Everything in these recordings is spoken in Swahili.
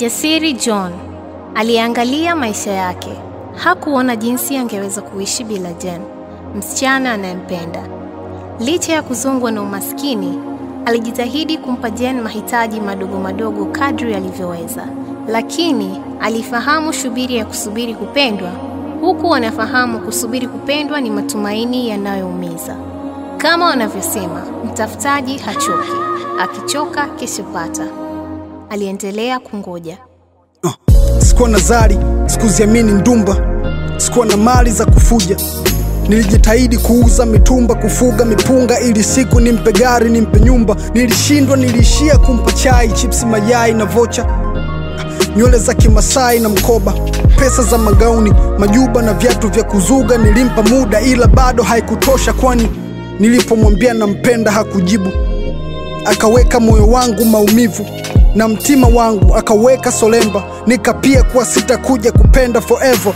Jasiri John aliangalia maisha yake. Hakuona jinsi angeweza kuishi bila Jen, msichana anayempenda. Licha ya kuzongwa na umaskini, alijitahidi kumpa Jen mahitaji madogo madogo kadri alivyoweza, lakini alifahamu shubiri ya kusubiri kupendwa, huku anafahamu kusubiri kupendwa ni matumaini yanayoumiza. Kama wanavyosema, mtafutaji hachoki, akichoka keshopata. Aliendelea kungoja. Uh, sikuwa na zari, sikuziamini ndumba, sikuwa na mali za kufuja. Nilijitahidi kuuza mitumba, kufuga mipunga, ili siku nimpe gari, nimpe nyumba. Nilishindwa, niliishia kumpa chai, chipsi, mayai na vocha, nywele za Kimasai na mkoba, pesa za magauni, majuba na viatu vya kuzuga. Nilimpa muda, ila bado haikutosha, kwani nilipomwambia nampenda hakujibu. Akaweka moyo wangu maumivu na mtima wangu akaweka solemba, nikapia kuwa sitakuja kupenda forever.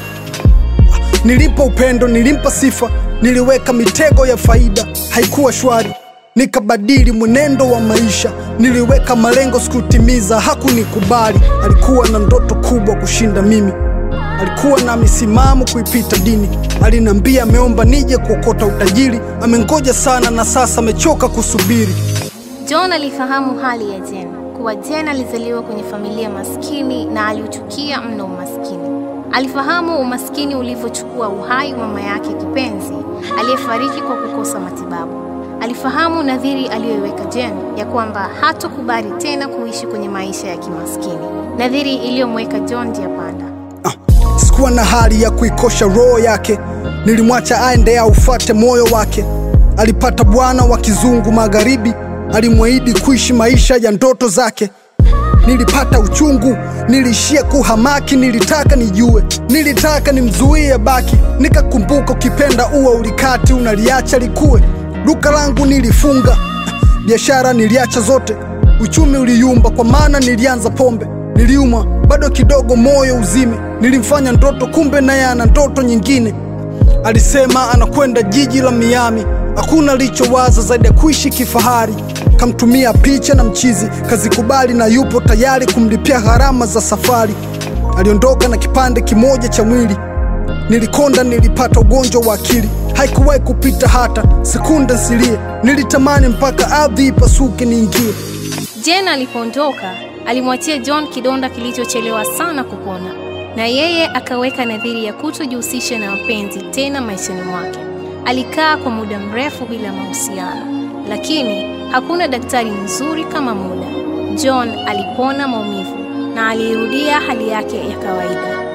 Nilimpa upendo, nilimpa sifa, niliweka mitego ya faida, haikuwa shwari. Nikabadili mwenendo wa maisha, niliweka malengo sikutimiza, hakunikubali. Alikuwa na ndoto kubwa kushinda mimi, alikuwa na misimamo kuipita dini. Aliniambia ameomba nije kuokota utajiri, amengoja sana na sasa amechoka kusubiri. John alifahamu hali ya Jen, kuwa Jen alizaliwa kwenye familia maskini na aliuchukia mno umaskini. Alifahamu umaskini ulivyochukua uhai wa mama yake kipenzi aliyefariki kwa kukosa matibabu. Alifahamu nadhiri aliyoiweka Jen ya kwamba hatokubali tena kuishi kwenye maisha ya kimaskini, nadhiri iliyomweka John njia panda. Ah, sikuwa na hali ya kuikosha roho yake, nilimwacha aende aufate moyo wake. Alipata bwana wa kizungu magharibi, alimwahidi kuishi maisha ya ndoto zake. Nilipata uchungu, niliishia kuhamaki, nilitaka nijue, nilitaka nimzuie baki. Nikakumbuka ukipenda ua ulikati, unaliacha likue. Duka langu nilifunga, biashara niliacha zote, uchumi uliyumba, kwa maana nilianza pombe. Niliumwa bado kidogo, moyo uzime. Nilimfanya ndoto, kumbe naye ana ndoto nyingine. Alisema anakwenda jiji la Miami, hakuna alichowaza zaidi ya kuishi kifahari. Kamtumia picha na mchizi, kazikubali na yupo tayari kumlipia gharama za safari. Aliondoka na kipande kimoja cha mwili. Nilikonda, nilipata ugonjwa wa akili, haikuwahi kupita hata sekunde nsilie. Nilitamani mpaka ardhi ipasuke niingie. Jen alipoondoka alimwachia John kidonda kilichochelewa sana kupona, na yeye akaweka nadhiri ya kutojihusisha na mapenzi tena maishani mwake. Alikaa kwa muda mrefu bila mahusiano, lakini hakuna daktari mzuri kama muda. John alipona maumivu na alirudia hali yake ya kawaida.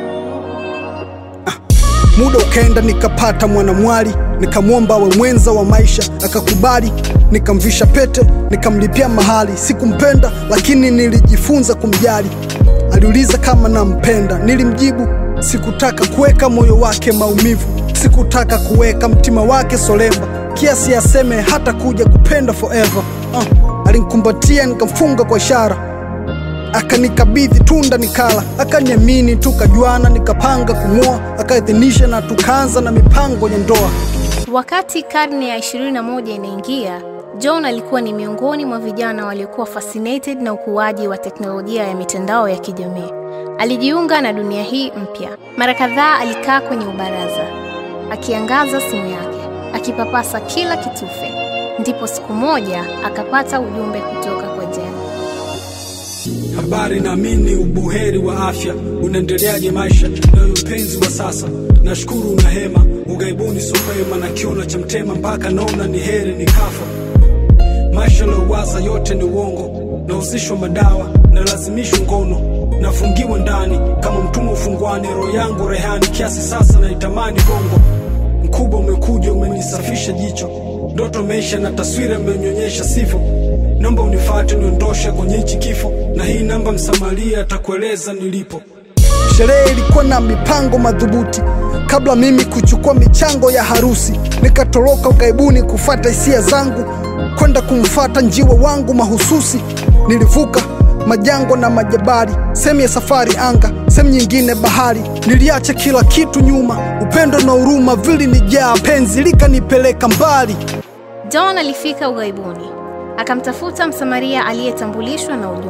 Muda ukaenda, nikapata mwanamwali, nikamwomba awe mwenza wa maisha, akakubali. Nikamvisha pete, nikamlipia mahali. Sikumpenda, lakini nilijifunza kumjali. Aliuliza kama nampenda, nilimjibu sikutaka kuweka moyo wake maumivu, sikutaka kuweka mtima wake solemba, kiasi aseme hata kuja kupenda forever. Uh, alinikumbatia nikamfunga kwa ishara akanikabidhi tunda nikala, akaniamini, tukajuana, nikapanga kumwoa, akaidhinisha na tukaanza na mipango ya ndoa. Wakati karne ya 21 inaingia, John alikuwa ni miongoni mwa vijana waliokuwa fascinated na ukuaji wa teknolojia ya mitandao ya kijamii. Alijiunga na dunia hii mpya. Mara kadhaa alikaa kwenye ubaraza akiangaza simu yake, akipapasa kila kitufe. Ndipo siku moja akapata ujumbe kutoka kwa Jen. Habari, naamini ubuheri wa afya. Unaendeleaje maisha na mpenzi wa sasa? Nashukuru una hema, ugaibuni sopema na kiona cha mtema, mpaka naona ni heri nikafa. Maisha lowaza yote ni uongo, nahusishwa madawa na lazimishwa ngono, nafungiwa ndani kama mtumwa ufungwani, roho yangu rehani kiasi sasa naitamani bongo. Mkubwa umekuja umenisafisha jicho, ndoto meisha na taswira imenyonyesha sivyo Naomba unifate niondoshe kwenye hichi kifo, na hii namba msamaria atakueleza nilipo. Sherehe ilikuwa na mipango madhubuti kabla mimi kuchukua michango ya harusi. Nikatoroka ugaibuni kufata hisia zangu, kwenda kumfata njiwa wangu mahususi. Nilivuka majangwa na majabari, sehemu ya safari anga, sehemu nyingine bahari. Niliacha kila kitu nyuma, upendo na huruma vilinijaa, penzi likanipeleka mbali. John alifika ughaibuni akamtafuta Msamaria aliyetambulishwa na ujumbe.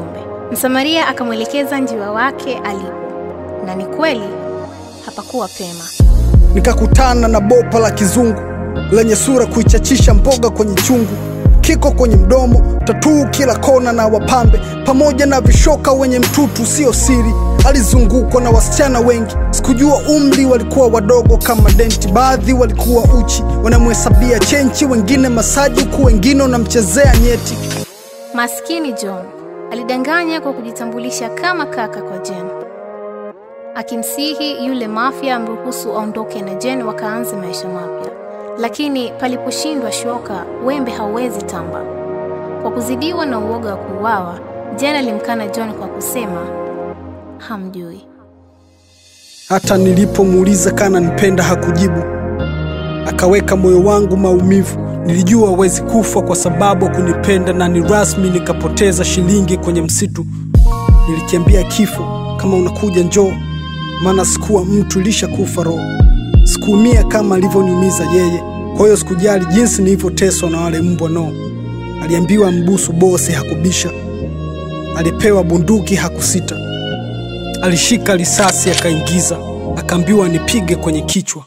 Msamaria akamwelekeza njiwa wake alipo, na ni kweli hapakuwa pema. nikakutana na bopa la kizungu lenye sura kuichachisha mboga kwenye chungu, kiko kwenye mdomo, tatuu kila kona na wapambe, pamoja na vishoka wenye mtutu sio siri. Alizungukwa na wasichana wengi, sikujua umri, walikuwa wadogo kama denti. Baadhi walikuwa uchi, wanamhesabia chenchi, wengine masaji, huku wengine wanamchezea nyeti. Maskini John alidanganya kwa kujitambulisha kama kaka kwa Jen, akimsihi yule mafia amruhusu aondoke na Jen wakaanze maisha mapya. Lakini paliposhindwa shoka, wembe hauwezi tamba. Kwa kuzidiwa na uoga wa kuuawa, Jen alimkana John kwa kusema hamjui. Hata nilipomuuliza kana nipenda hakujibu, akaweka moyo wangu maumivu. Nilijua hawezi kufa kwa sababu kunipenda, na ni rasmi nikapoteza shilingi kwenye msitu. Nilikiambia kifo, kama unakuja njoo, maana sikuwa mtu, ilishakufa roho. Sikuumia kama alivyoniumiza yeye, kwa hiyo sikujali jinsi nilivyoteswa na wale mbwa. No, aliambiwa mbusu bosi, hakubisha. Alipewa bunduki, hakusita. Alishika risasi akaingiza, akaambiwa nipige kwenye kichwa.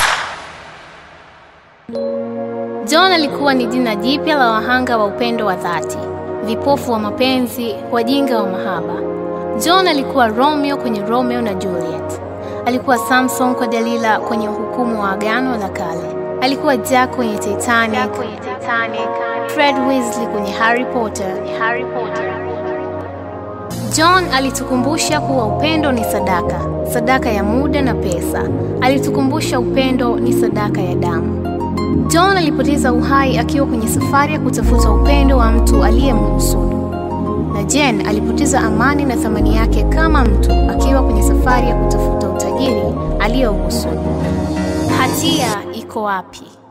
John alikuwa ni jina jipya la wahanga wa upendo wa dhati, vipofu wa mapenzi, wajinga wa mahaba. John alikuwa Romeo kwenye Romeo na Juliet. Alikuwa Samson kwa Delila kwenye uhukumu wa Agano la Kale. Alikuwa Jack kwenye Titanic, Fred Weasley kwenye Harry Potter. John alitukumbusha kuwa upendo ni sadaka, sadaka ya muda na pesa. Alitukumbusha upendo ni sadaka ya damu. John alipoteza uhai akiwa kwenye safari ya kutafuta upendo wa mtu aliyemhusudu, na Jen alipoteza amani na thamani yake kama mtu akiwa kwenye safari ya kutafuta utajiri aliyouhusudu. Hatia iko wapi?